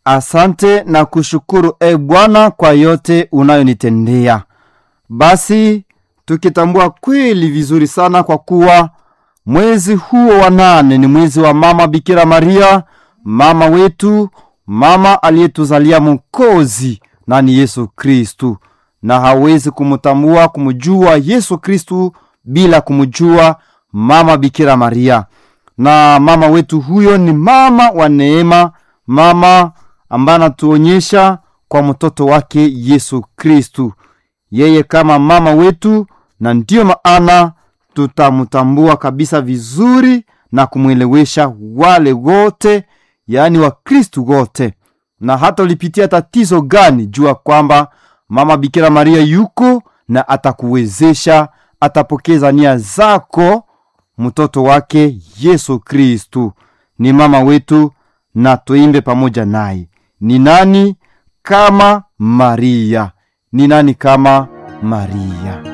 Asante na kushukuru e Bwana kwa yote unayonitendea. Basi tukitambua kweli vizuri sana kwa kuwa mwezi huo wa nane ni mwezi wa mama Bikira Maria, mama wetu, mama aliyetuzalia Mwokozi na ni Yesu Kristu, na hawezi kumtambua kumjua Yesu Kristu bila kumjua mama Bikira Maria. Na mama wetu huyo ni mama wa neema, mama ambaye anatuonyesha kwa mtoto wake Yesu Kristu, yeye kama mama wetu, na ndiyo maana tutamtambua kabisa vizuri na kumwelewesha wale wote, yaani Wakristu wote. Na hata ulipitia tatizo gani, jua kwamba mama Bikira Maria yuko na atakuwezesha, atapokeza nia zako. Mtoto wake Yesu Kristu ni mama wetu, na tuimbe pamoja naye. Ni nani kama Maria? Ni nani kama Maria?